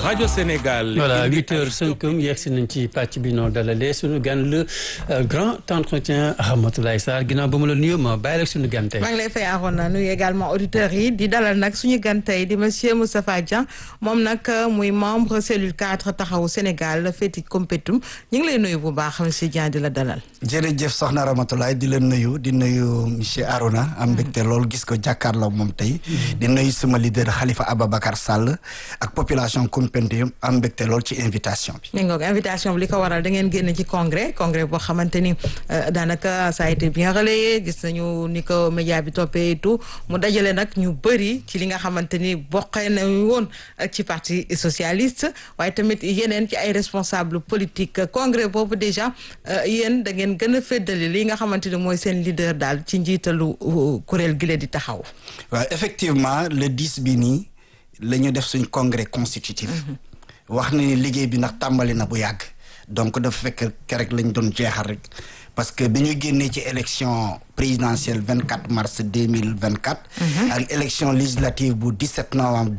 rajo Sénégal. voilà huit heures cinq yegg si nañ ci pàcc bi noo dalalee suñu gan le grand entretien Ramatoulaye Sarr ginnaaw ba mu la nuyoo ma bàyyi rek suñu gan tey. maa ngi lay fay Arona nuyu également auditeurs yi di dalal nag suñu gan tey di monsieur Moustapha Dieng moom nag muy membre cellule 4 taxawu Sénégal féeti Koumpentoum ñu ngi lay nuyu bu baax monsieur Dieng di la dalal. jërëjëf soxna Ramatoulaye di la nuyu di nuyu monsieur Arona am mbégte loolu gis ko jàkkaarloo moom tey. di nuyu suma leader Khalifa Ababacar Sall ak population Koumpentoum am mbégte lool ci invitation bi. ni nga invitation bi li ko waral da ngeen génn ci congrès congrès boo xamante ni daanaka ça a été bien relayé gis nañu ni ko média bi toppee et tout mu dajale nag ñu bëri ci li nga xamante ni bokkee nañu woon ci parti socialiste waaye tamit yeneen ci ay responsable politique congrès boobu déjà yéen da ngeen gën a féddali li nga xamante ni mooy seen leader daal ci njiitalu kuréel gi di taxaw. waaw effectivement le 10 bi nii la ñu def suñ congrès constitutif. wax na ni liggéey bi ndax tàmbali na bu yàgg. donc dafa fekk kerek lañ doon jeexal rek parce que bi ñu génnee ci élection présidentielle 24 mars 2024. ak élection législative bu 17 novembre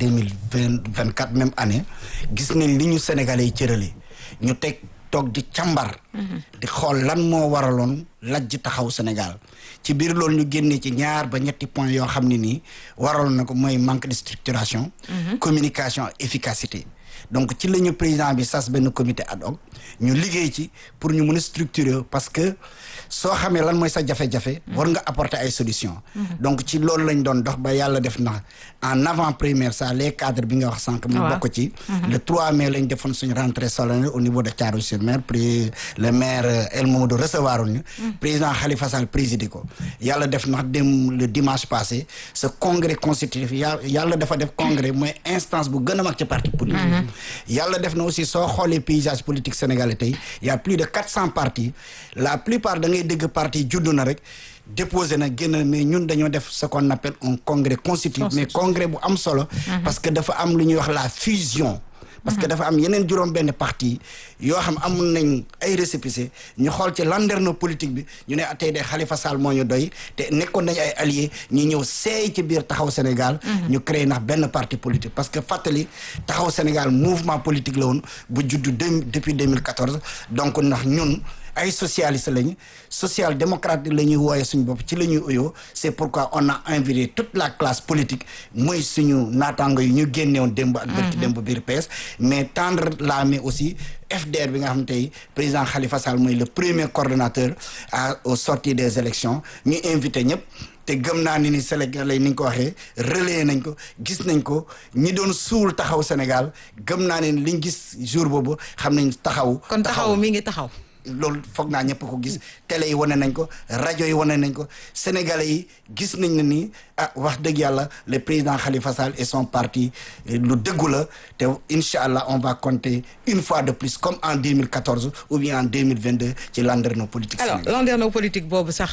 2024 même année gis nañ li ñu sénégalais yi cërale ñu teg toog di càmbar. di xool lan moo waraloon lajj taxaw Sénégal ci biir loolu ñu génnee ci ñaar ba ñetti point yoo xam ne nii waraloon na ko mooy manque de structuration. communication efficacité. donc ci la ñu président bi sas benn comité ad hoc ñu liggéey ci pour ñu mën a structurer parce que soo xamee lan mooy sa jafe-jafe. war nga apporter ay solutions. donc ci loolu lañ doon dox ba yàlla def na en avant première ça les cadres bi nga wax sànq. mu bokk ci. le 3 mai lañ defoon suñu rentrée solennelle au niveau de Thiaroye-sur-Mer puis le maire El Mamadou recevoir ñu. président Khalifa Sall présidé ko. yàlla def na dem le dimanche passé ce congrès constitutif yàlla dafa def congrès mooy instance bu gën a mag ci parti politique. yàlla def na aussi soo xoolee paysage politique sénégalais tey y a plus de quatre cents partis la plupart da ngay dégg parti juddu na rek déposé na génn mais ñun dañoo def ce qu'on appelle un congrès constitutif mais congrès bu am solo parce que dafa am lu ñuy wax la fusion parce que dafa am yeneen juróom benn parti yoo xam amul nañ ay récépissé ñu xool ci landerneau politique bi ñu ne tey de Khalifa Sall moo ñu doy te nekkoon nañ ay alliés ñu ñëw seey ci biir taxaw Sénégal ñu créé ndax benn parti politique parce que fàttali taxaw Sénégal mouvement politique la woon bu juddu depuis 2014 donc ndax ñun ay socialiste lañu social démocrate la ñuy wooye suñu bopp ci la ñuy uyoo c'est pourquoi on a invité toute la classe politique mooy suñu naataango yi ñu génnewoon démb ak bërki démb biir PS mais tendre la main aussi FDR bi nga xam tey président Khalifa Sall mooy le premier coordonnateur à au sortir des élections ñu invité ñëpp te gëm naa ni ni Sénégalais ni nga ko waxee relayé nañ ko gis nañ ko ñi doon suul taxaw Sénégal gëm naa ne liñ gis jour boobu xam nañ taxaw kon taxaw mi ngi taxaw loolu foog naa ñëpp ko gis télé yi wane nañ ko rajo yi wane nañ ko sénégalais yi gis nañ ne ni ah wax dëgg yàlla le président Khalifa Sall et son parti lu dëggu la te incha allah on va compter une fois de plus comme en 2014 ou bien en 2022 ci landerneau politique. alors landerneau politique boobu sax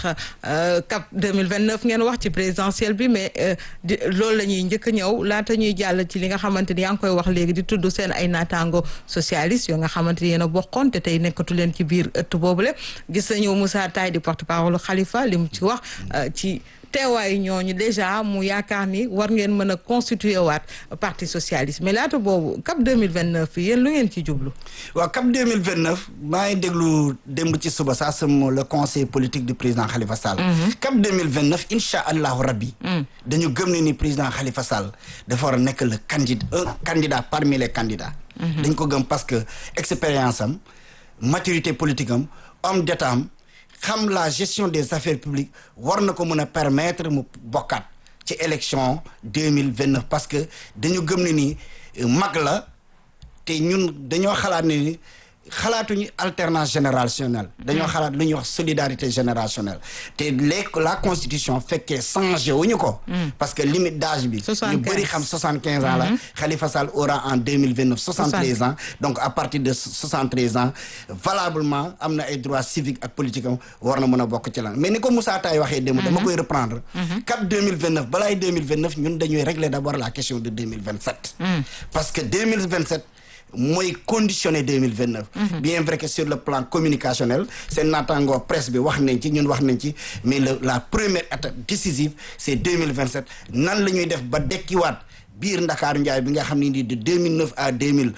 cap 2029 ngeen wax ci présidentielle bi mais di loolu la ñuy njëkk a ñëw laata ñuy jàll ci li nga xamante ni yaa ngi koy wax léegi di tudd seen ay naataango socialiste yoo nga xamante ni yéen a bokkoon te tey nekkatu leen ci biir ëtt boobule gis nañu Moussa Taye di porte-parole Khalifa li mu ci wax ci teewaayu ñooñu déjà mu yaakaar ni war ngeen mën a constituer waat parti socialiste mais laata boobu cap 2029 yéen lu ngeen ci jublu. waaw cap 2029 maa ngi déglu démb ci suba saa sama le conseil politique du président Khalifa Sall. cap 2029 incha allahu rabbi. dañu gëm ne ni président Khalifa Sall dafa war a nekk le candidat un candidat parmi les candidats. dañ ko gëm parce que expérience am. maturité politique am homme d'état am xam la gestion des affaires publiques war na ko mën a permettre mu bokkaat ci élection deux mille vingt neuf parce que dañu gëm ne ni mag la te ñun dañoo xalaat ne ni xalaatuñu alternance générationnelle dañoo xalaat lu ñuy wax solidarité générationnelle te léegi la constitution fekkee changé wuñu ko parce que limite d'âge bi ñu bëri xam soixante quinze ans la Khalifa Sall aura en deux mille vingt neuf soixante treize ans donc à partir de soixante treize ans valablement am na ay droits civiques ak politique am war na mën a bokk ci lan mais ni ko Moussa Taye waxee démb dama koy reprendre cap deux mille vingt neuf balaay deux mille vingt neuf ñun dañuy régler d'abord la question de deux mille vingt sept parce que deux mille vingt sept mooy conditionné 2029 bien vrai que sur le plan communicationnel seen naataangoo presse bi wax nañ ci ñun wax nañ ci mais le la première étape décisive c'est 2027 nan la ñuy def ba dekkiwaat biir Ndakaaru Njaay bi nga xam ne ni de 2009 à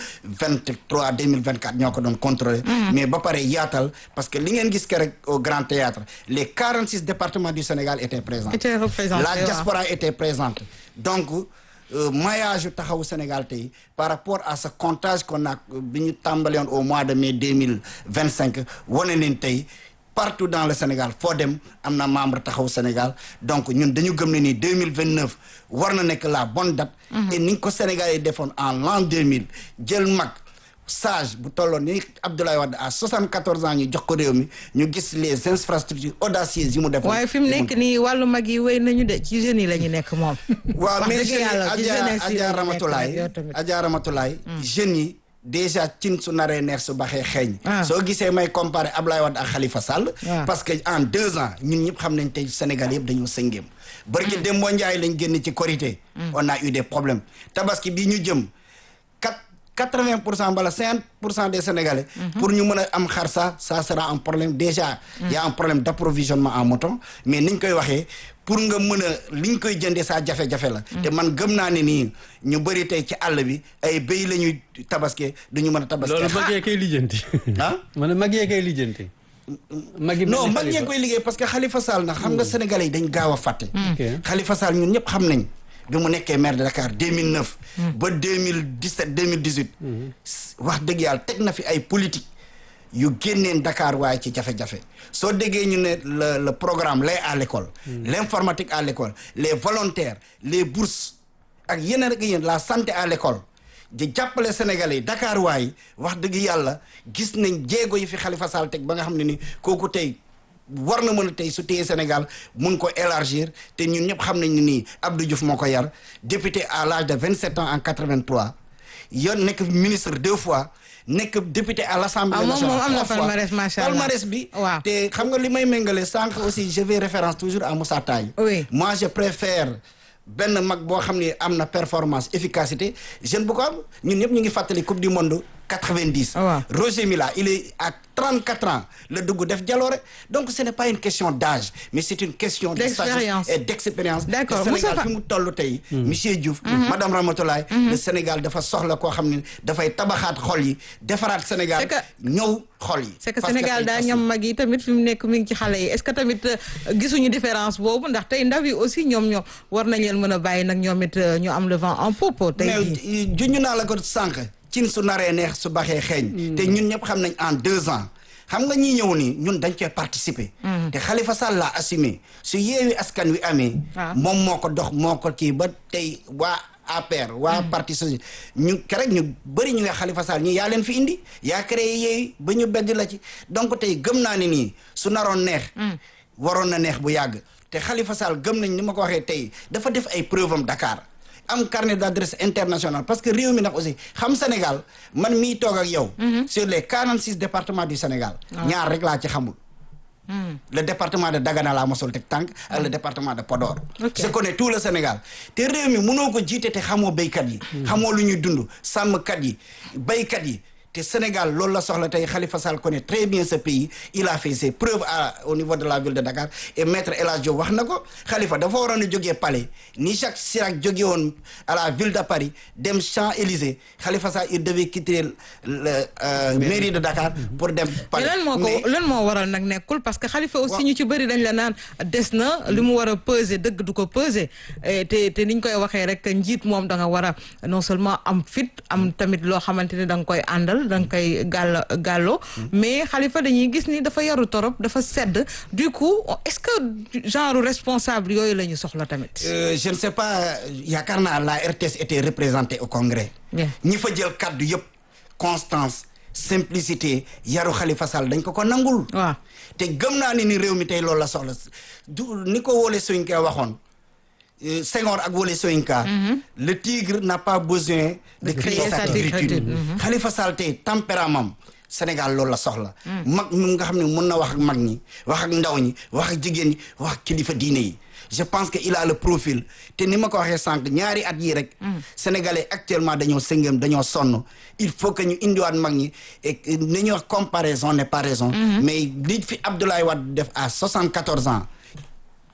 2023 2024 ñoo ko doon contrôler mais ba pare yaatal parce que li ngeen gis ke rek au Grand Théâtre les 46 départements du Sénégal étaient présents Étaient représentés, la waaw. diaspora était présente donc euh, maillage yu taxawu Sénégal tey par rapport à ce comptage qu'on a bi ñu tàmbali woon au mois de mai 2025 wane leen tey partout dans le Sénégal foo dem am na membre taxawu Sénégal donc ñun dañu gëm ne ni 2029 war na nekk la bonne date et ni ko Sénégal yi defoon en l'an 2000 jël mag sage bu tolloon ni Abdoulaye Wade à 74 ans ñu jox ko réew mi ñu gis les infrastructures audacieuses yi mu defoon waaye fi mu nekk nii wàllu mag yi wéy nañu de ci jeunes yi la ñu nekk moom. waaw Wax mais dëgg jeunes yi yàlla, ci Adja jeunesse yi la Adja ñu nekk Ramatulaay nag yow tamit. Adja Ramatulaay jeunes yi déjà cin su naree neex su baxee xeeñ Ah. soo gisee may comparer Ablaye Wade ak Khalifa Sall Ah. parce que en deux ans ñun ñëpp xam nañ tey Sénégal yëpp dañoo sëngéem barki Dembo Ndiaye lañ génn ci Korité on a eu des problèmes tabaski bi ñu jëm quatre quatre-vingt pour cent bala cinquante pour cent des Sénégalais pour ñu mën a am xar sa ça sera un problème déjà y a un problème d'approvisionnement en mouton mais niñ koy waxee pour nga mën a liñ koy jëndee saa jafe-jafe la te man gëm naa ne nii ñu bëri tey ci àll bi ay béy la ñuy tabaske duñu mën a tabaske loolu mag yee koy lijjanti. ah ma ne mag yee koy lijjanti. mag yi mel non ni mag Khalifa. ñee koy liggéey parce que Khalifa Sall nag xam nga sénégalais yi dañ gaaw a fàtte Ok. Khalifa Sall ñun ñëpp xam nañ bi mu nekkee maire de Dakar 2009 ba 2017 2018 wax dëgg yàlla teg na fi ay politique yu génneen Dakar waaye ci jafe-jafe soo déggee ñu ne le le programme lait à l'école l'informatique à l'école les volontaires les bourses ak yeneen ak yéen la santé à l'école di jàppale Sénégalais yi Dakar waay wax dëgg yàlla gis nañ jéego yi fi Khalifa Sall teg ba nga xam ne ni kooku tey war na mën a tey su téye Sénégal mun ko élargir te ñun ñëpp xam nañ ne nii Abdou Diouf moo ko yar député à l'âge de 27 ans en 83 yoon nekk ministre deux fois nekk député à l'Assemblée Ah, moom- nationale moom am na trois fois. palmarès, macha Allah. palmarès bi Waaw. te xam nga li may méngale sànq aussi je fais référence toujours à Moussa Taye Oui. moi je préfère benn mag boo xam ne am na performance efficacité jeune bu ko am ñun ñëpp ñu ngi fàttali coupe du monde 90 waaw. Roger Mila il est à 34 ans la dugg def jaloore donc ce n'est pas une question d'âge mais c'est une question de D'expérience. sagesse et d'expérience D'accord. te Sénégal Moustapha- fi mu toll tey monsieur Diouf madame Ramatoulaye le Sénégal dafa soxla koo xam ne dafay tabaxaat xol yi defaraat Sénégal C'est que- ñëw xol yi c'est que Parce Sénégal tey daa parce que- ñam mag yi tamit fi mu nekk mi ngi ci xale yi est-ce que tamit euh, gisuñu différence boobu ndax tey ndaw yi aussi ñoom ñoom war nañ leen mën a bàyyi nag ñoom it euh, ñu am le vent en poupe tey mais jii. juñu naa la ko sànq cin su naree neex su baxee xeeñ te ñun ñëpp xam nañ en deux ans xam nga ñi ñëw nii ñun dañ koy participer te Khalifa Sall l'a assumé su yeewi askan wi amee Ah. moom moo ko dox moo ko kii ba tey waa APR waa parti socialiste ñu kerek ñu bëri ñu nga Khalifa Sall ñi yaa leen fi indi yaa créé yeewi ba ñu bedd la ci donc tey gëm naa ne nii su naroon neex waroon na neex bu yàgg te Khalifa Sall gëm nañ ni ma ko waxee tey dafa def ay preuve am Dakar am carnet d'adresse international parce que réew mi nag aussi xam Sénégal man mii toog ak yow sur les 46 départements du Sénégal ñaar rek laa ci xamul le département de Dagana laa mosul teg tànk ak le département de Podor Ok. je connais tout le Sénégal te réew mi mënoo ko jiite te xamoo béykat yi xamoo lu ñuy dund sàmmkat yi béykat yi te Sénégal loolu la soxla tey Khalifa Sall connaît très bien ce pays il a fait ses preuves à au niveau de la ville de Dakar et maître El Hadj Diop wax na ko Khalifa dafa waroon a jógee palais ni Jacques Chirac jóge woon à la ville de Paris dem Champs-Élysées Khalifa Sall il devait quitter le euh, mairie de Dakar pour dem mais palais lan moo Mais- ko lan moo waral nag nekkul parce que Khalifa aussi Waaw. ñu ci bëri dañ la naan des na li mu war a peser dëgg du ko peser Eh, te te niñ koy waxee rek njiit moom da nga war a non seulement am fit am tamit loo xamante ne da nga koy àndal da nga koy gàll gàlloo mais Khalifa dañuy gis ni dafa yaru torop dafa sedd du coup est-ce que genre responsable yooyu la ñu soxla tamit. Euh, je ne sais pas yaakaar naa la RTS était représentée au congrès Bien. ñi fa jël kaddu yëpp constance simplicité yaru Khalifa Sall dañ ko ko nangul waaw te gëm naa ne ni réew mi tey loolu la soxla du ni ko Wole Soyinka waxoon euh, Senghor ak Wole Soyinka le tigre n'a pas besoin de crier sa tigritude Khalifa Sall tey tempérament Sénégal loolu la soxla mag mi nga xam ne mun na wax ak mag ñi wax ak ndaw ñi wax ak jigéen ñi wax ak kilifa diine yi je pense que il a le profil te ni ma ko waxee sànq ñaari at yii rek sénégalais actuellement dañoo sëngam dañoo sonn il faut que ñu indiwaat mag ñi et ni ñuy wax comparaison n'est pas raison mais li fi Abdoulaye Wade def à 74 ans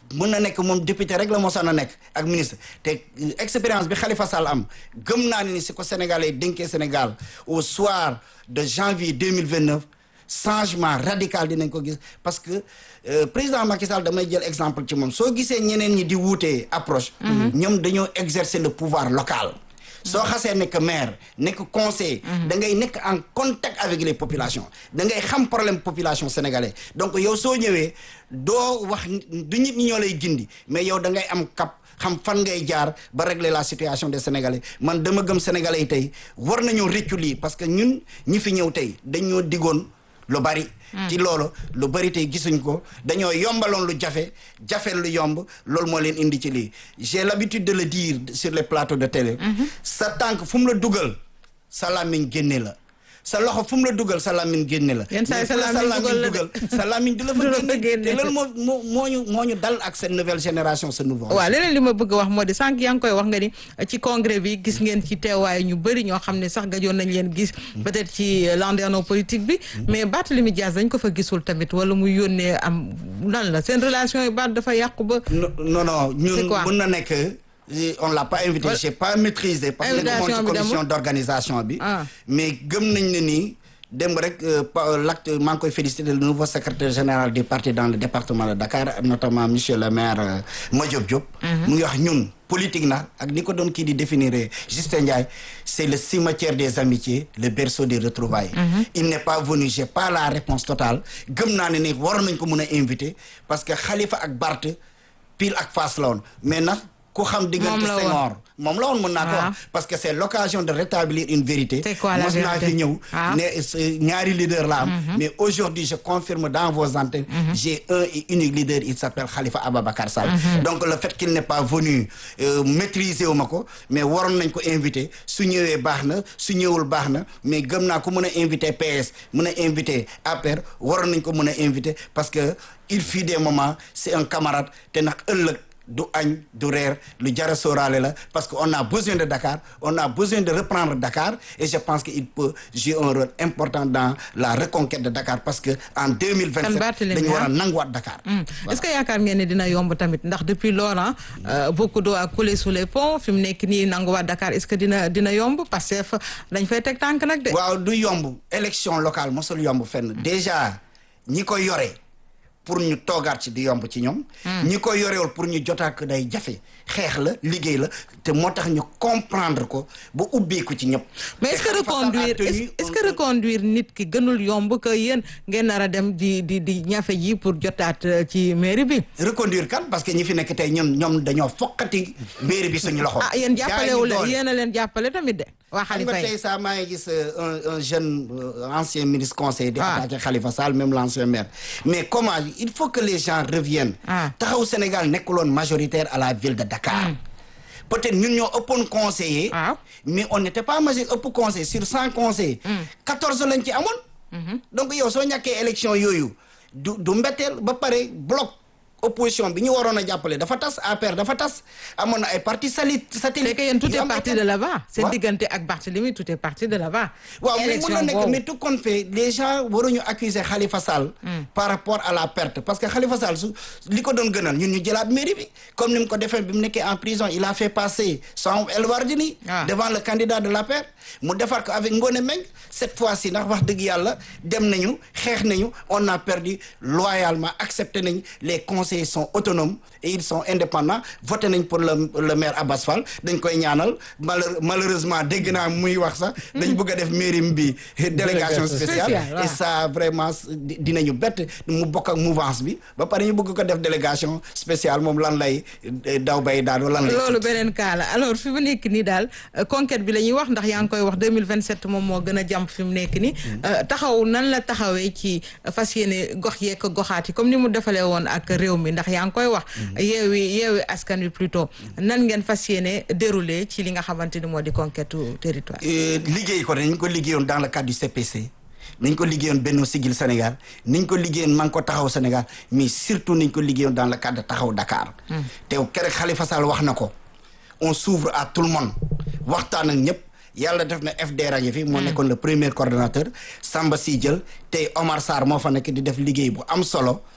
mun na nekk moom député rek la mosoon a nekk ak ministre te expérience bi Khalifa Sall am gëm naa ne ni si ko Sénégalais dénkee Sénégal au soir de janvier deux mille vingt neuf changement radical dinañ ko gis parce que euh, président Macky Sall damay jël exemple ci moom soo gisee ñeneen ñi di wuutee approche. ñoom dañoo exercer le pouvoir local. soo xasee nekk maire nekk conseil da ngay nekk en contact avec les populations da ngay xam problème population sénégalais donc yow soo ñëwee doo wax du nit ñi ñoo lay gindi mais yow da ngay am cap xam fan ngay jaar ba régler la situation des sénégalais man dama gëm sénégalais yi tey war nañoo réccu lii parce que ñun ñi fi ñëw tey dañoo digoon lu bari ci loolu lu bari tey gisuñ ko dañoo yombaloon lu jafe jafe lu yomb loolu moo leen indi ci lii j'ai l'habitude de le dire sur les plateaux de télé sa tànk fu mu la dugal sa làmmiñ génne la sa loxo fu mu la dugal sa làmmiñ génne la Yenn saa yi Mais sa fu la làmmiñ dugal la de. dugal sa làmmiñ du la Du la fa fa génne génne. te loolu moo moo moo ñu moo ñu dal ak cette nouvelle génération ce nouveau waaw leneen li ma bëgg a wax moo di sànq yaa ngi koy wax nga ni ci congrès bi gis ngeen ci teewaay ñu bëri ñoo xam ne sax gajoon nañ leen gis peut-être ci landerneau politique bi mais Barthélémy Dias dañ ko fa gisul tamit wala muy yónnee am lan la seen relation yi baat dafa yàqu ba non non non C'est ñun quoi? mun na nekk euh, on l'a pas invité Ouais. j'ai pas maîtrisé parce que nekk moom Invitation ci bi commission demul? d'organisation bi Ah. mais gëm nañ ne nii démb rek euh, pa- l'acte maa ngi koy féliciter le nouveau secrétaire général du parti dans le département de Dakar notamment monsieur le maire euh, Madiop Diop mu ngi wax ñun politique na ak ni ko doon kii di définir Justin Ndiaye c'est le cimetière des amitiés le berceau des retrouvailles il n'est pas venu j'ai pas la réponse totale gëm naa ne ni waroon nañ ko mun a inviter parce que Khalifa ak Barth pile ak face la woon mais nag ku xam diggante Moom la woon. Senghor moom la woon mën naa ko Ah. wax parce que c'est l'occasion de rétablir une vérité C'est quoi la mos naa vérité? fi ñëw Ah. ne ce- ñaari leader la am mais aujourd'hui je confirme dans vos antennes j'ai un et unique leader il s'appelle Khalifa Ababacar Sall donc le fait qu'il n'est pas venu euh, maîtriser wu ma ko mais waroon nañ ko inviter su ñëwee baax na su ñëwul baax na mais gëm naa ko mën a inviter PS mën a inviter APR waroon nañ ko mën a inviter parce que il fut des moments c'est un camarade te nag ëllëg du añ du reer lu jara sóoraale la parce que on a besoin de Dakar on a besoin de reprendre Dakar et je pense que il peut jouer un rôle important dans la reconquête de Dakar parce que en 2027 Kan Barthélémy, dañu war a ah. nanguwaat Dakar est-ce que yaakaar ngeen ne dina yomb tamit ndax depuis lors ah, euh, beaucoup d'eau a coulé sous les ponts fi mu nekk nii nanguwaat Dakar est-ce que dina dina yomb parce que fa dañ fay teg tànk nag de. waaw du yomb élection locale mosul yomb fenn déjà ñi ko yore pour ñu toogaat ci di yomb ci ñoom ñi ko yorewul pour ñu jotaat ko day jafe xeex la liggéey la te moo tax ñu comprendre ko ba ubbeeku ci ñëpp mais est-ce que reconduire est-ce est-ce que reconduire nit ki gënul yomb que yéen ngeen nar a dem di di di ñafe ji pour jotaat euh, ci mairie bi. reconduire kan parce que ñi fi nekk tey ñun ñoom dañoo foqati mairie bi suñu loxo ah yéen jàppale wu leen doole. yéen a leen jàppale tamit de. waa xam nga Khalifa tey yi saa maa ngi gis euh, un un jeune euh, ancien ministre conseiller di Ah. attaqué Khalifa Sall même l'ancien maire mais comment il faut que les gens reviennent Ah. taxaw Sénégal nekkuloon majoritaire à la ville de Dakar peut-être ñun ñoo ëppoon conseiller waaw. mais on n'était pas majeur ëpp conseil sur cent conseillers quatorze lañ ci amoon donc yow soo ñàkkee élection yooyu du du mbetteel ba pare bloc opposition bi ñu waroon a jàppale dafa tas APR dafa tas amoon na ay partis sali satellite c'est que yéen tout yu est am parti ay de là-bas. seen Waaw. diggante ak Barthélemy tout est parti de là-bas. waaw mais Élection mun na nekk boobu. mais tout compte fait les gens waruñu accuser Khalifa Sall par rapport à la perte parce que Khalifa Sall su li ko doon gënal ñun ñu jëlaat mairie bi comme ni mu ko defee bi mu nekkee en prison il a fait passer son El Wardini Ah. devant le candidat de l'APR mu defar ko avec Ngone Meng cette fois-ci ndax wax dëgg yàlla dem nañu xeex nañu on a perdu loyalement accepté nañ les conseillers sont autonomes et ils sont indépendants voté nañ pour le le maire Abbas Fall dañ koy ñaanal malheure- malheureusement dégg naa muy wax sax dañ bëgg a def mairie bi délégation spéciale Spéciale, waaw. et ça vraiment di- dinañu bett mu bokk ak mouvance bi ba pare ñu bëgg ko def délégation spéciale moom lan lay eh, daw bay daal lan lay loolu beneen cas la alors fi mu nekk nii daal euh, conquête bi la ñuy wax ndax yaa ngi koy wax 2027 moom moo gën a jàmp fi mu nekk nii Euh, taxaw nan la taxawee ci euh, fas yéene gox yeeg goxaat yi comme ni mu defalee woon ak réew mi ndax yaa ngi koy wax yeewi yeewi askan wi plutôt nan ngeen fas yéene dérouler ci li nga xamante ni moo di conquête u territoire Euh, liggéey ko dañ ko liggéeyoon dans le cadre du CPC niñ ko liggéeyoon Benno Siggil Sénégal niñ ko liggéeyoon man ko taxaw Sénégal mais surtout niñ ko liggéeyoon dans le cadre de taxaw Dakar te keroog Khalifa Sall wax na ko on s'ouvre à tout le monde waxtaan ak ñëpp yàlla def na FDR a ngi fi moo nekkoon le premier coordonnateur Samba Sy jël tey Omar Sarr moo fa nekk di def liggéey bu am solo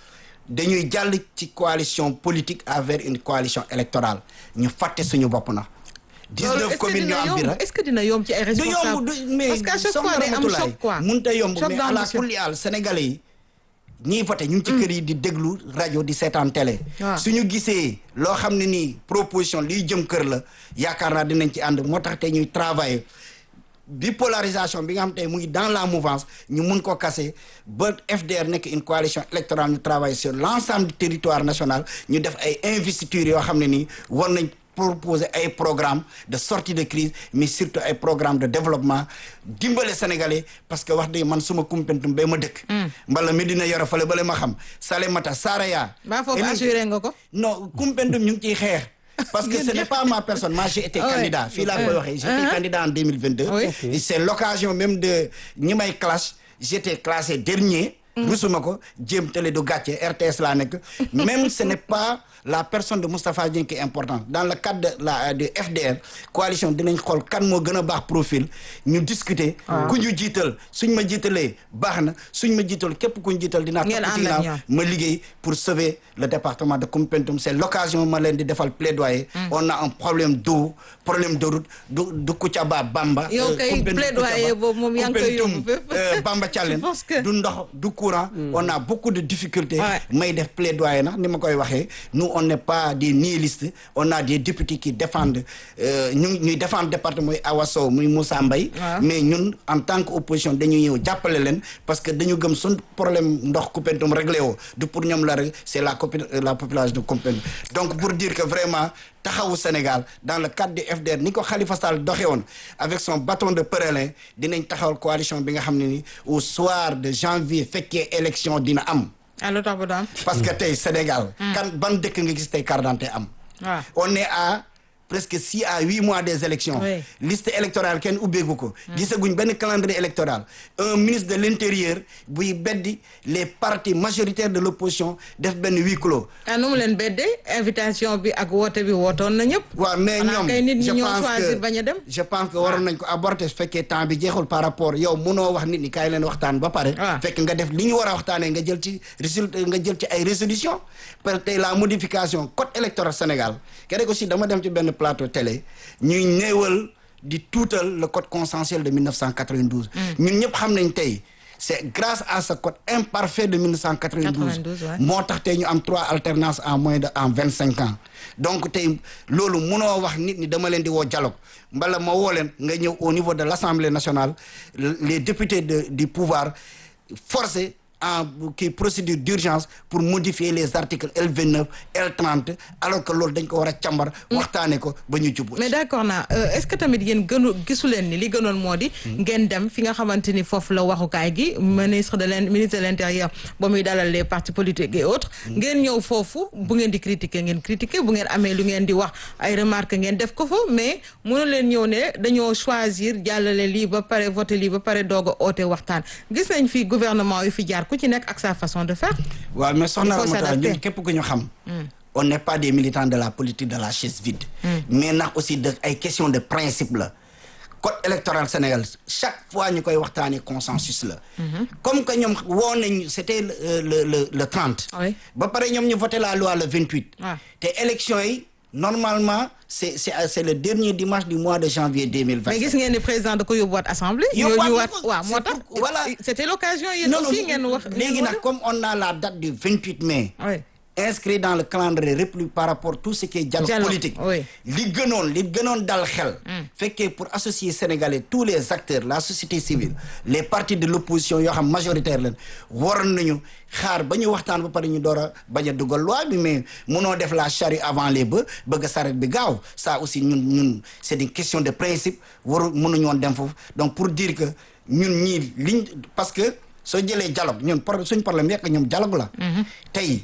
dañuy jàll ci coalition politique avec une coalition électorale ñu fàtte suñu bopp na loolu 19 est-ce que communes dina ñoo am bi yomb rek est-ce que dina yomb ci ay du yomb responsables du mais parce qu'à chaque soxna fois day am Ramatoulaye, choc quoi mënut a yomb Choc mais ala d'ambition. kulli haal sénégalais yi ñiy voté ñu ngi ci kër yi di déglu rajo di seetaan télé Waaw. suñu gisee loo xam ne nii proposition liy jëm kër la yaakaar naa dinañ ci ànd moo tax te ñuy travailler bipolarisation bi nga xam te mu ngi dans la mouvance ñu mun ko casser ba FDR nekk une coalition électorale ñu travaille sur l'ensemble du territoire national ñu def ay investitures yoo xam ne nii war nañ proposer ay programme de sortie de crise mais surtout ay programme de développement dimbale sénégalais parce que wax dëgg man suma kumpentum bay ma dëkk mbala Medina Yoro fale bale ma xam Salémata Saraya ba foofu Elim- assuré nga ko non kumpentum ñu ngi ciy xeex parce que ce n'est pas ma personne moi j'ai été Ouais. candidat fii laa koy waxee j'étais Uh-huh. candidat en 2022 Oui. Et c'est l'occasion même de ñi may classe j'étais classé dernier rusuma ko jéem télé du gàcce RTS laa nekk même ce n'est pas la personne de Moustapha Dieng qui est importante dans le cadre de la de FDR coalition dinañ xool kan moo gën a baax profil ñu discuter ku ñu jiital suñ ma jiitalee baax na suñ ma jiital képp ku ñu jiital dinaa Ngeen topp ci ànd ak ginnaaw ñoom. ma liggéey pour sauver le département de Koumpentoum c'est l'occasion ma leen di defal plaidoyer on a un problème d'eau problème de route du du Koutiaba Bamba Yow euh, kay Koumpentoum, plaidoyer Koutiaba, boobu moom yaa ngi koy Koumpentoum, yóbbu fépp. euh, Bamba Thialène Je pense que- du ndox du courant on a beaucoup de difficultés Ouais. may def plaidoyer nag ni ma koy waxee nous on n'est pas des nihilistes on a des députés qui défendent euh, ñu ñuy défendre département muy Awa Sow muy Moussa Mbaye Ouais. mais ñun en tant que opposition dañuy ñëw jàppale leen parce que dañu gëm suñ problème ndox Koumpentoum réglé woo du pour ñoom la rek c'est la copi- la population de Koumpentoum donc pour dire que vraiment taxawu Sénégal dans le cadre du FDR ni ko Khalifa Sall doxe woon avec son bâton de pèlerin dinañ taxawal coalition bi nga xam ne ni au soir de janvier fekkee élection dina am ah lu tax ba du am parce que tey Sénégal kan ban dëkk nga gis tey carte d'identité am waaw on est à presque six à huit mois des élections Oui. liste électorale kenn ubbeegu ko gisaguñ benn calendrier électoral un ministre de l'intérieur buy beddi les partis majoritaires de l'opposition def benn huis clos ah nu mu leen beddee invitation bi ak woote bi wootoon na ñëpp waaw mais Xanaa ñoom kay nit ñi je ñoo pense choisir que bañ a dem je pense que waroon nañ ko aborder su fekkee temps bi jeexul par rapport yow munoo wax nit ñi kaay leen waxtaan ba pare Ah. fekk nga def li ñu war a waxtaanee nga jël ci résultat nga jël ci ay résolution parce que tey la modification code électoral Sénégal keroog aussi dama dem ci benn plateau télé ñuy néewal di tuutal le code consensuel de 1992 ñun ñëpp xam nañ tey c'est grâce à ce code imparfait de 1992 92, ouais. moo tax tey ñu am trois alternances en moins de en vingt cinq ans donc tey loolu munoo wax nit ñi dama leen di woo dialogue mbala ma woo leen nga ñëw au niveau de l'Assemblée nationale les députés de du pouvoir forcés en kii procédure d'urgence pour modifier les articles L29 L30 alors que loolu dañ ko war a càmbar waxtaane ko ba ñu jubbu mais d'accord naa euh, est-ce que tamit yéen gënu gisu leen ni li gënoon moo di ngeen dem fi nga xamante ni foofu la waxukaay gi ministre de l'in ministre de l'intérieur ba muy dalal les partis politiques et autres ngeen ñëw foofu bu ngeen di critiquer ngeen critiquer bu ngeen amee lu ngeen di wax ay remarques ngeen def ko fa mais mënu leen ñëw ne dañoo choisir jàllale lii ba pare voter lii ba pare doog a oote waxtaan gis nañ fi gouvernement yu fi jaar ku ci nekk ak sa façon de faire waaw mais soxna Il faut Ramata s'adapter. ñun képp ku ñu xam on n'est pas des militants de la politique de la chaise vide mais nag aussi de ay question de principe la code électoral Sénégal chaque fois ñu koy waxtaanee consensus la comme que ñoom woo nañ c'était le le le le 30 Oui. ba pare ñoom ñu voté la loi le 28 Ah. te élection yi normalement c'est c'est c'est le dernier dimanche du mois de janvier 2025 mais gis ngeen ni président da ko yóbbuwaat assemblée. Yóbbuwaat yóbbuwaat na ko. waaw moo C'est tax. pour- voilà. c'était l'occasion yéen aussi ngeen wax. léegi nag comme on a la date du 28 mai oui inscrit dans le calendrier république par rapport tout ce qui est dialogue Dialogue, politique oui. li gënoon li gënoon dal xel fekkee pour associer sénégalais tous les acteurs la société civile les partis de l'opposition yoo xam majoritaire leen waroon nañu xaar ba ñu waxtaan ba pare ñu door a bañ a dugal loi bi mais munoo def la charrue avant les bœufs bëgg a saret bi gaaw ça aussi ñun ñun c'est une question de principe waru mënuñu woon dem foofu donc pour dire que ñun ñii liñ parce que soo jëlee dialogue ñun problème suñ problème yekk ñoom dialogue la tey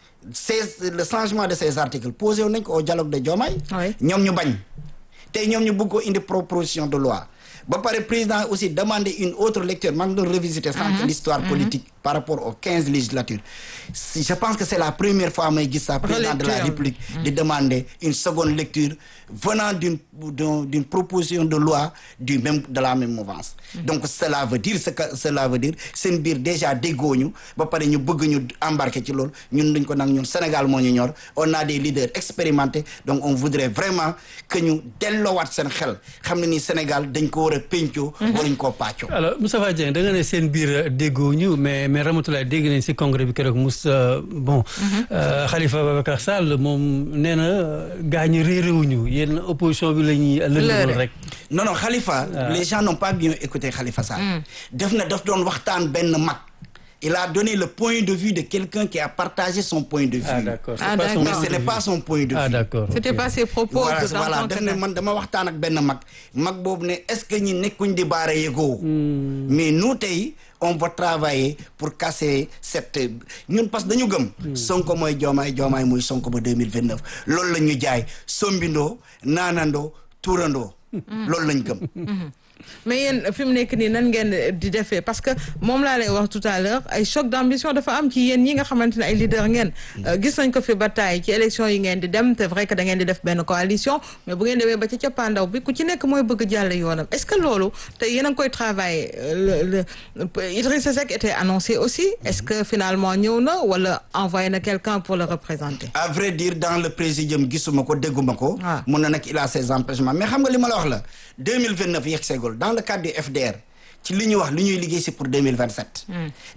ces le changement de ces articles posé wu nañ ko au dialogue de Diomaye Oui. ñoom ñu bañ tey ñoom ñu bëgg ko indi proposition de loi ba pare président aussi demandé une autre lecture maa ngi doon revisiter sànq l'histoire politique par rapport aux quinze législatures si je pense que c'est la première fois may gis ça président de la Relecture. République di demander une seconde lecture venant d'une d'un- d'une proposition de loi du même de la même mouvance donc cela veut dire ce que cela veut dire seen biir déjà déggooñu ba pare ñu bëgg ñu embarquer ci loolu ñun duñ ko nag ñun Sénégal moo ñu ñor on a des leaders expérimentés donc on voudrait vraiment que ñu delloowaat seen xel xam ne ni Sénégal dañ ko war a péncoo waruñ koo pàccoo alors Moustapha Dieng da nga ne seen biir déggoo ñu mais mais Ramatoulaye dégg nañ si congrès bi keroog Moussa bon euh, Khalifa Babacar Sall moom nee na gaa ñi réeréwuñu yéen opposition bi la ñuy lëndëmal Leurre. rek non non Khalifa les gens n'ont pas bien écouté Khalifa Sall def na daf doon waxtaan benn mag il a donné le point de vue de quelqu'un qui a partagé son point de vue ah d'accord Ah, c'est pas son d'accord. mais ce n'est pas son point de vue ah d'accord c'était ok. pas ses propos voilà de voilà dans def ton ne canal. man dama waxtaan ak benn mag mag boobu ne est-ce que ñi nekkuñ di baara yëgoo mais nous tey on va travailler pour casser cette ñun parce que dañu gëm sonko mooy joomaay joomaay muy sonko ba 2029 loolu la ñu jaay sombindoo naanandoo tuurandoo loolu lañ gëm mais yéen fi mu nekk nii nan ngeen di defee parce que moom laa lay wax tout à l'heure ay choc d'ambition dafa am ci yéen ñi nga xamante ne ay leader ngeen Euh, gis nañ ko fi ba taay ci élection yi ngeen di dem c'est vrai que da ngeen di def benn coalition mais bu ngeen demee ba ci cappaandaw bi ku ci nekk mooy bëgg jàll yoonam est-ce que loolu te yéen a ngi koy travailler euh, le le Idrissa Seck était annoncé aussi est-ce que finalement ñëw na wala envoyé na quelqu'un pour le représenter à vrai dire dans le présidium gisuma ko dégguma ko Ah. mun na nag il a ses empêchements mais xam nga li ma la wax la 2029 yegg seegul dans le cadre du FDR ci li ñuy wax li ñuy liggéey si pour 2027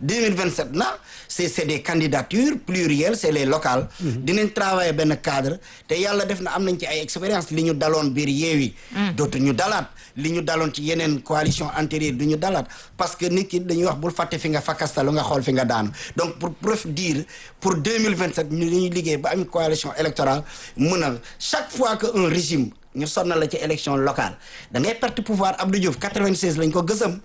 2027 na c'est c'est des candidatures plurielles c'est les locales dinañ travailler benn cadre te yàlla def na am nañ ci ay expérience li ñu daloon biir yeewi dootu ñu dalaat li ñu daloon ci yeneen coalition antérieure du ñu dalaat parce que nit ki dañuy wax bul fàtte fi nga fakkastalu nga xool fi nga daanu donc pour preuve dire pour 2027 ñu dañuy liggéey ba am coalition électorale mën a chaque fois que un régime ñu sonnal la ci élection locale da ngay perte pouvoir Abdou Diouf 96 lañ ko gësam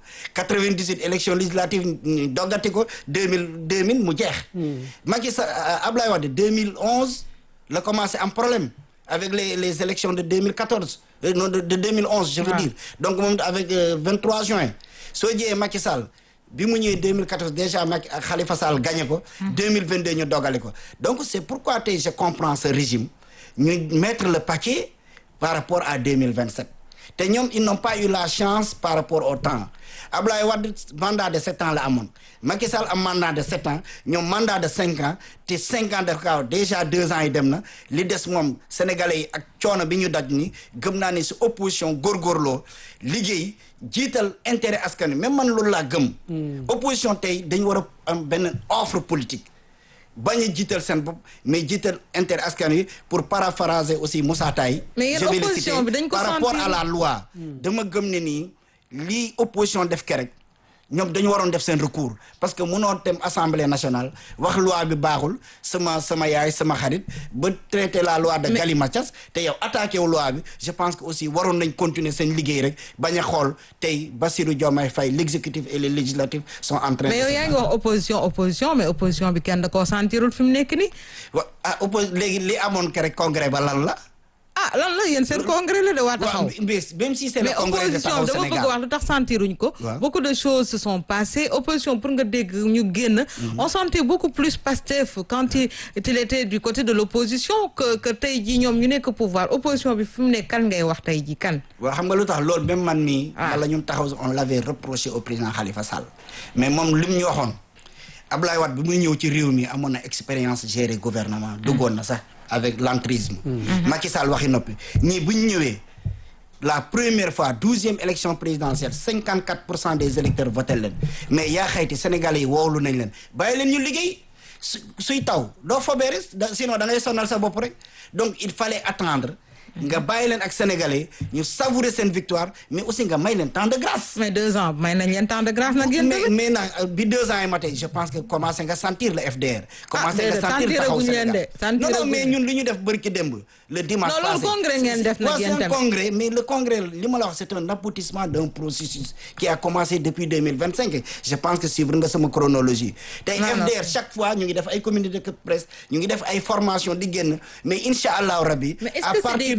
98 élection législative ñu doggati ko 2000 2000 mu jeex Macky Sall Abdoulaye Wade 2011 la commencé am problème avec les les élections de 2014 euh, non de, de 2011 je veux Ah. dire donc moom avec euh, 23 juin soo jiyee Macky Sall bi mu ñëwee 2014 déjà Macky ak Khalifa Sall gagné ko 2022 ñu dogale ko donc c'est pourquoi tey je comprends ce régime ñu mettre le paquet par rapport à 2027 te ñoom ils n'ont pas eu la chance par rapport au temps Abdoulaye Wade mandat de sept ans la amoon Macky Sall am mandat de sept ans ñoom mandat de cinq ans te cinq ans def kaaw déjà deux ans yi dem na li des moom sénégalais yi ak coono bi ñu daj ni gëm naa ne si opposition góorgóorloo liggéey jiital intérêt askan wi même man loolu laa gëm opposition tey dañu war a am benn offre politique bañ a jiital seen bopp mais jiital intérêt askan wi pour paraphraser aussi Moussa Taye Mais yéen je vais le opposition citer bi dañ ko par rapport sentir. à la loi dama gëm ne nii lii opposition def ke rek ñoom dañu waroon def seen recours parce que mënoo dem assemblée nationale wax loi bi baaxul sama sama yaay sama xarit ba traité la loi de galimatias te yow attaqué wu loi bi je pense que aussi waroon nañ continuer seen liggéey rek bañ a xool tey Bassirou Diomaye Faye l'exécutif et le législatif sont en train mais yow de yaa ngi wax opposition opposition mais opposition bi kenn da koo sentirul fi mu nekk nii wa ah oppos léegi li amoon ke rek congrès ba lan la ah lan la yéen seen congrès la de waa taxaw waaw mais même si c'est le mais congrès de opposition Taxawu bi dama bëgg Sénégal wax lu tax sentiruñ ko Waaw. beaucoup de choses se sont passées opposition pour nga dégg ñu génn on sentait beaucoup plus Pastef quand il il était du côté de l'opposition que que tey jii ñoom ñu nekk pouvoir opposition bi fi mu nekk kan ngay wax tey jii kan waaw xam nga lu tax loolu même man mii. Ah. wala ñun taxaw on l'avait reproché au président Khalifa Sall. mais moom li mu ñu waxoon Abdoulaye Wade bi muy ñëw ci réew mi amoon na expérience gérer gouvernement. duggoon na sax avec l'entrisme. Macky Sall waxi noppi ñii bu ñu ñëwee la première fois douzième élection présidentielle cinquante quatre pour cent des électeurs voté leen mais yaa xayti Sénégalais yi woowlu nañ leen bàyyi leen ñu liggéey su suy taw doo fobeere da sinon da ngay sonal sa bopp rek donc il fallait attendre. nga bàyyi leen ak sénégalais ñu savourer seen victoire mais aussi nga may leen temps de grâce. mais deux ans may nañ leen temps de grâce nag yéen mais tamit mais nag euh, bi deux ans yi matee je pense que commencé nga sentir le FDR. commencé nga déedéet, sentir taxaw sentiraguñ leen Sénégal de, sentiraguñ non non mais leen. ñun li ñu def bërki démb le dimanche Non, loolu passé. congrès ngeen def nag Ouais, yéen c'est un tamit. congrès mais le congrès li ma la wax c'est un aboutissement d'un processus qui a commencé depuis 2025 je pense que suivre nga sama chronologie tey Non, non. FDR chaque fois ñu ngi def ay communiqué de presse ñu ngi def ay formation di génn mais incha allahu rabbi Mais est-ce à que c'est partir des de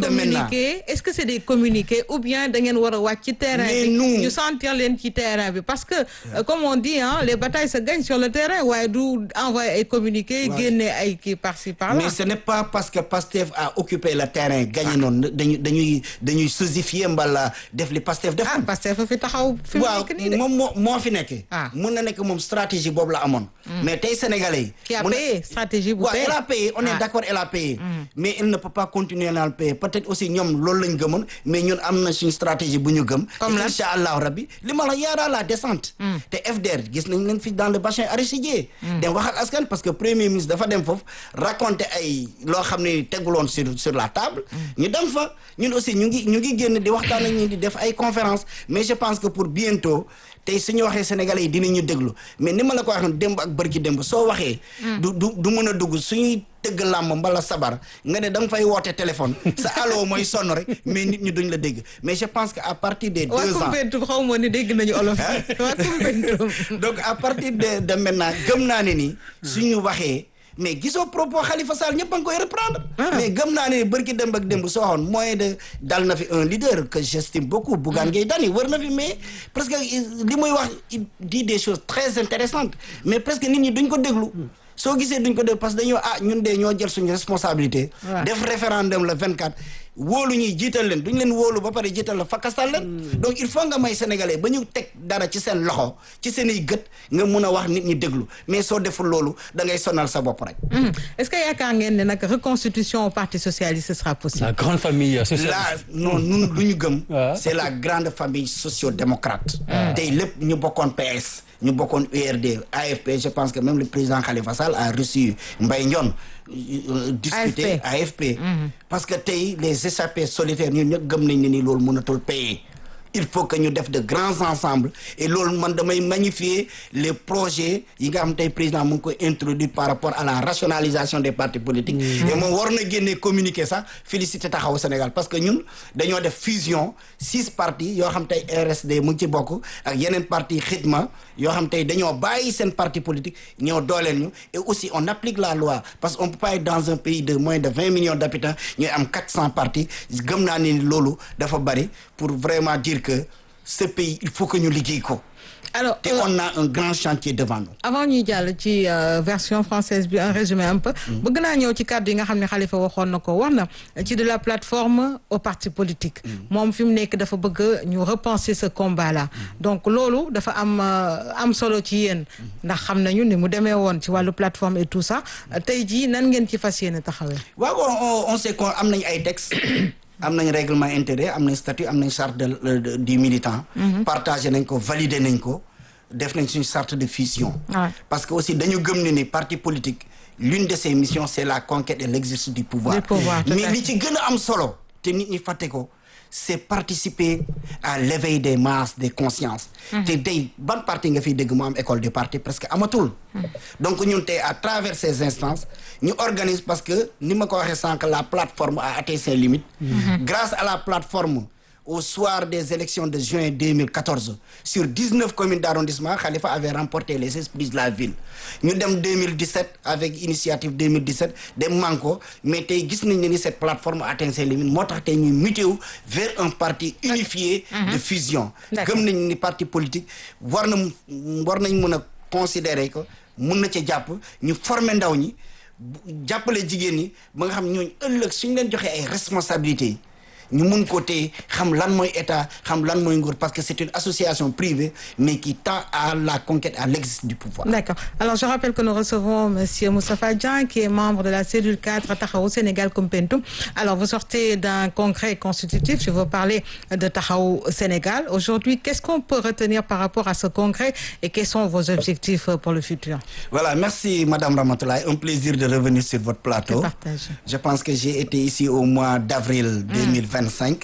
de maintenant communiqués est-ce que c'est des communiqués ou bien da ngeen war a wàcc ci terrain Mais bi nous- ñu sentir leen ci terrain bi parce que euh, comme on dit hein les batailles se gagnent sur le terrain waaye du envoyer ay communiqués Ouais. génne ay kii par-ci par-là mais ce n'est pas parce que Pastef a occupé le terrain gagné noonu dañuy dañuy dañuy sosifier mbala def li Pastef ah defoon parce que fa fi taxaw fi mu waaw nekk nii de moom moo moo fi nekk Ah. mun na nekk moom stratégie boobu la amoon mais tey sénégalais yi qui a mun na- payé stratégie bu waaw payé elle a payé on est Ah. d'accord elle a payé mais elle ne peut pas continuer à le payer peut-être aussi ñoom loolu lañ gëmoon mais ñun am na suñu stratégie bu ñu gëm Comme te lan? incha allahu rabbi li ma la yaara la descente te FDR gis nañ leen fi dans le bassin arachidier dem wax ak askan parce que premier ministre dafa dem foofu raconter ay loo xam ne teguloon sur sur la table ñu dem fa ñun aussi ñu ngi ñu ngi génn di waxtaan ak ñi di def ay conférence mais je pense que pour bientôt tey suñu waxee sénégalais yi dinañu déglu mais ni ma la ko waxee démb ak bërki démb soo waxee du du du mën a dugg suñuy tëgg làmb mbala sabar nga ne da nga fay woote téléphone sa allo mooy sonn rek mais nit ñi duñ la dégg mais je pense que à partir des waa deux ans Koumpentoum xaw ma ni dégg nañu olof waa Koumpentoum donc à partir de de maintenant gëm naa ne ni suñu waxee mais gisoo propos Khalifa Sall ñëpp a ngi koy reprendre mais gëm naa ne bërki démb ak démb soo xoon moyen de dal na fi un leader que j'estime beaucoup Bougane Gueye Dany wër na fi mais presque il- li muy wax il dit des choses très intéressantes mais presque nit ñi duñ ko déglu soo gisee duñ ko déglu parce que dañoo ah ñun de ñoo jël suñu responsabilité Ouais. def référendum le 24 wóolu ñuy jiital leen duñ leen wóolu ba pare jiital la fakastal leen donc il faut nga may sénégalais ba ñu teg dara ci seen loxo ci seen i gët nga mun a wax nit ñi déglu mais soo deful loolu da ngay sonal sa bopp rek Mhm. est-ce que yaakaar ngeen ne nag reconstitution au parti socialiste ce sera possible la grande famille là socialiste. non ñun lu ñu gëm Ah. c'est la grande famille socio-démocrate tey lépp ñu bokkoon PS ñu bokkoon URD AFP je pense que même le président Khalifa Sall a reçu Mbaye Ndione euh, discuter AFP parce que tey les échappés solitaires ñun ñëpp gëm nañ ne ni loolu mënatul payer il faut que ñu def de grands ensembles et loolu man damay magnifier les projets yi nga xam tey président mu ngi koy introduire par rapport à la rationalisation des partis politiques et moom war na génnee communiquer sax féliciter taxawu Sénégal parce que ñun dañoo def fusion six partis yoo xam tey RSD mu ngi ci bokk ak yeneen parti xidma yoo xam tey dañoo bàyyi seen parti politique ñoo dooleel ñu et aussi on applique la loi parce que on peut pas être dans un pays de moins de vingt millions d'habitants ñuy am quatre cents partis gëm naa ni loolu dafa bari pour vraiment dire que ce pays il faut que ñu liggéey ko alors te euh, on a un grand chantier devant nous avant ñuy jàll ci euh, version française bi un résumé un peu bëgg naa ñëw ci kàddu yi nga xam ne Khalifa waxoon na ko wax na ci de la plateforme au parti politique moom fi mu nekk dafa bëgg ñu repenser ce combat là donc loolu dafa am euh, am solo ci yéen ndax xam nañu ni mu demee woon ci wàllu plateforme et tout ça tey jii nan ngeen ci fas yéene taxawee waaw on on sait qu'on am nañ ay textes am nañ règlement intérieur am nañ statut am nañ charte de, de- du militant partagé nañ ko validé nañ ko def nañ suñu charte de fusion Ouais. parce que aussi dañu gëm ne ni parti politique l'une de ses missions c'est la conquête et l'exercice du pouvoir Du pouvoir, tout à mais fait. li ci gën a am solo te nit ñi fàtte ko c'est participer à l'éveil des masses des consciences te tey ban parti nga fiy dégg mu am école du parti presque amatul donc ñun tey à travers ces instances ñu organise parce que ni ma ko waxee sànq la plateforme a atteint ses limites grâce à la plateforme au soir des élections de juin 2014 sur 19 communes d'arrondissement Khalifa avait remporté les esprits de la ville ñu dem 2017 avec initiative 2017 dem manko mais tey gis nañ ne ni cette plateforme a atteint ses limites moo tax tey ñuy muté wu vers un parti unifié de fusion D'accord. gëm nañ ni parti politique war na mu- war nañ mën a considérer que mun na ci jàpp ñu former ndaw ñi bu- jàppale jigéen ñi ba nga xam ñooñu ëllëg suñ leen joxee ay responsabilités yi ñu mun ko téye xam lan mooy état xam lan mooy nguur parce que c'est une association privée mais qui tend à la conquête à l'exercice du pouvoir D'accord. Alors, je rappelle que nous recevons Monsieur Moustapha Dian, qui est membre de la cellule 4 Tahaou Sénégal Kumpentum. Alors, vous sortez d'un congrès constitutif. Je veux parler de Tahaou Sénégal. Aujourd'hui, qu'est-ce qu'on peut retenir par rapport à ce congrès et quels sont vos objectifs pour le futur Voilà, merci Madame Ramatoulaye. Un plaisir de revenir sur votre plateau. Je partage. Je pense que j'ai été ici au mois d'avril 2025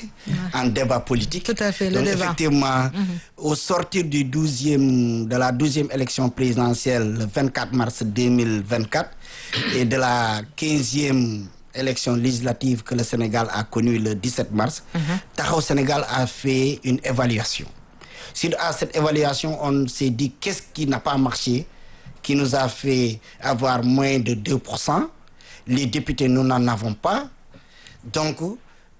en débat politique. Tout à fait, le Donc, débat. effectivement, au sortir du 12e, de la 12e élection présidentielle le 24 mars 2024 et de la 15e élection législative que le Sénégal a connue le 17 mars, Tahaou Sénégal a fait une évaluation. Suite à cette évaluation, on s'est dit qu'est-ce qui n'a pas marché, qui nous a fait avoir moins de 2%. Les députés, nous n'en avons pas. Donc,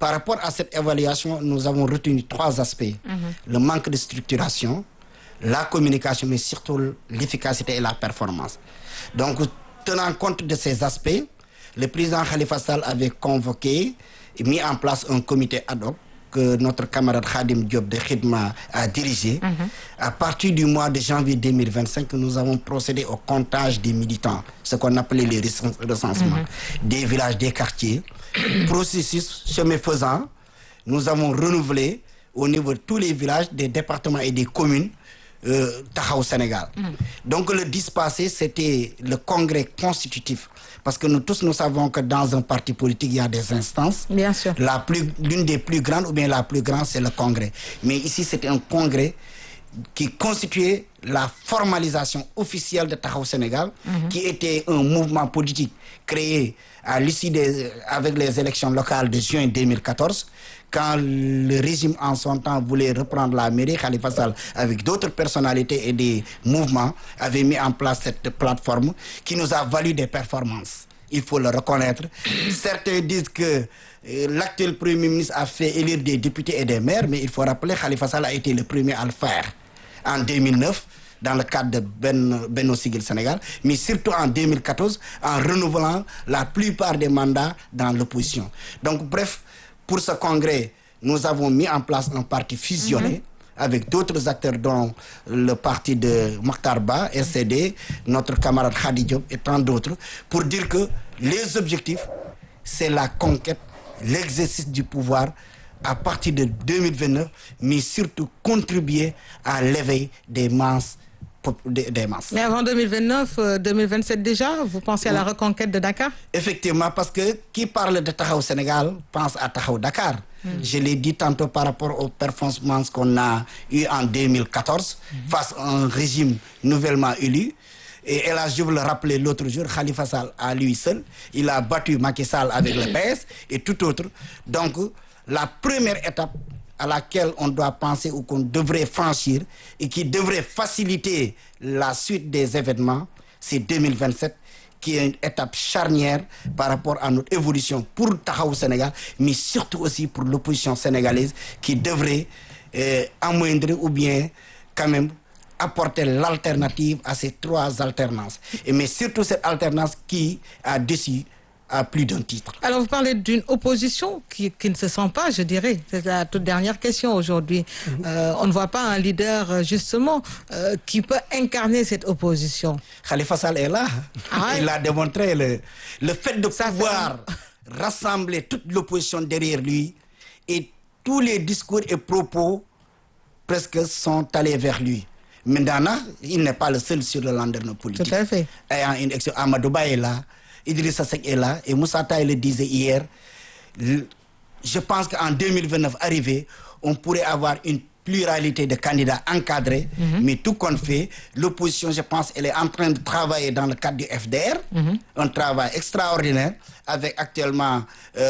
Par rapport à cette évaluation, nous avons retenu trois aspects. Le manque de structuration, la communication, mais surtout l'efficacité et la performance. Donc, tenant compte de ces aspects, le président Khalifa Sall avait convoqué et mis en place un comité ad hoc que notre camarade Khadim Diop de Khidma a dirigé. À partir du mois de janvier 2025, nous avons procédé au comptage des militants, ce qu'on appelait les recens- recensements des villages, des quartiers. Processus chemin faisant, nous avons renouvelé au niveau de tous les villages, des départements et des communes euh, Taxawu Sénégal. Donc le 10 passé, c'était le congrès constitutif. Parce que nous tous, nous savons que dans un parti politique, il y a des instances. Bien sûr. La plus, l'une des plus grandes ou bien la plus grande, c'est le congrès. Mais ici, c'était un congrès qui constituait la formalisation officielle de Taxawu Sénégal, qui était un mouvement politique créé à l'issue des, avec les élections locales de juin 2014, quand le régime en son temps voulait reprendre la mairie, Khalifa Sall, avec d'autres personnalités et des mouvements, avait mis en place cette plateforme qui nous a valu des performances. Il faut le reconnaître. Certains disent que euh, l'actuel Premier ministre a fait élire des députés et des maires, mais il faut rappeler que Khalifa Sall a été le premier à le faire en 2009 dans le cadre de Ben, Benno Siggil Sénégal, mais surtout en 2014 en renouvelant la plupart des mandats dans l'opposition. Donc bref, pour ce congrès, nous avons mis en place un parti fusionné avec d'autres acteurs dont le parti de Mokhtar Ba, SCD, notre camarade Khadi Diop et tant d'autres, pour dire que les objectifs, c'est la conquête, l'exercice du pouvoir à partir de 2029, mais surtout contribuer à l'éveil des masses. pop- Des, des masses. Mais avant 2029, euh, 2027 déjà, vous pensez à la reconquête de Dakar Effectivement, parce que qui parle de Tahaou Sénégal pense à Tahaou Dakar. Je l'ai dit tantôt par rapport aux performances qu'on a eues en 2014 face à un régime nouvellement élu. Et hélas, je vous le rappelais l'autre jour, Khalifa Sall à lui seul, il a battu Macky Sall avec le PS et tout autre. Donc, la première étape à laquelle on doit penser ou qu'on devrait franchir et qui devrait faciliter la suite des événements, c'est 2027 qui est une étape charnière par rapport à notre évolution pour Tahaou Sénégal, mais surtout aussi pour l'opposition sénégalaise qui devrait euh, amoindrir ou bien quand même apporter l'alternative à ces trois alternances. Et mais surtout cette alternance qui a déçu à plus d'un titre. Alors, vous parlez d'une opposition qui, qui ne se sent pas, je dirais. C'est la toute dernière question aujourd'hui. Euh, on ne voit pas un leader, euh, justement, euh, qui peut incarner cette opposition. Khalifa Sall est là. Ah ouais? Il a démontré le, le fait de Ça fait pouvoir rassembler toute l'opposition derrière lui et tous les discours et propos presque sont allés vers lui. Maintenant, il n'est pas le seul sur le landerneau politique. Tout à fait. Ayant une action, Amadou Ba est là, Idrissa Seck est là, et Moussa Taye le disait hier. le- je pense qu'en 2029 arrivé, on pourrait avoir une pluralité de candidats encadrés, mais tout compte fait, l'opposition, je pense, elle est en train de travailler dans le cadre du FDR, un travail extraordinaire, avec actuellement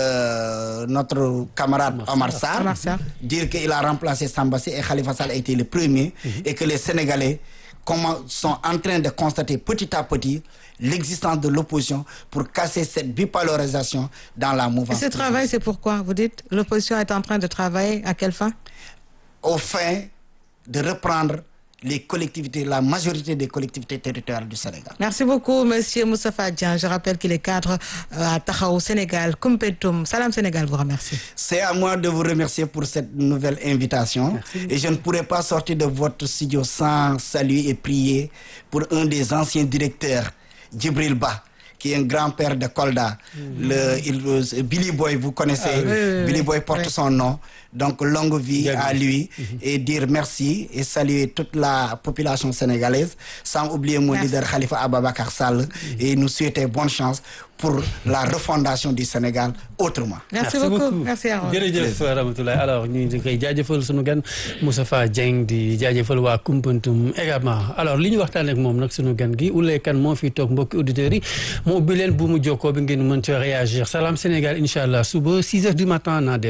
euh, notre camarade Omar Sarr, Omar Sarr. dire qu'il a remplacé Sambassé et Khalifa Sall a été le premier, et que les Sénégalais comment, sont en train de constater petit à petit l'existence de l'opposition pour casser cette bipolarisation dans la Et mouvance. ce travail, c'est pourquoi Vous dites, l'opposition est en train de travailler à quelle fin au fin de reprendre les collectivités, la majorité des collectivités territoriales du Sénégal. Merci beaucoup, Monsieur Moustapha Dian. Je rappelle qu'il est cadre euh, à Tahaou Sénégal, Kumpentum. Salam Sénégal vous remercie. C'est à moi de vous remercier pour cette nouvelle invitation. Et je ne pourrais pas sortir de votre studio sans saluer et prier pour un des anciens directeurs, Djibril Ba, qui est un grand-père de Kolda. Le, il- Billy Boy, vous connaissez. Ah oui. Oui, oui, Billy oui. Boy porte Oui. son nom. Donc, longue vie Bienvenue. à lui et dire merci et saluer toute la population sénégalaise, sans oublier mon Merci. leader Khalifa Ababakar Sall et nous souhaiter bonne chance pour la refondation du Sénégal autrement. Merci, beaucoup. Merci à vous. jërëjëf Ramatoulaye alors ñu ngi koy jaajëfal sunu gan Moustapha Dieng di jaajëfal waa Koumpentoum également alors li ñu waxtaan ak moom nag sunu gan gi Ouleye Kane moo fi toog mbokki auditeurs yi moo ubbi leen bu mu jokkoo bi ngeen mën ci réagir Salam Sénégal incha allah suba 6 heures du matin naa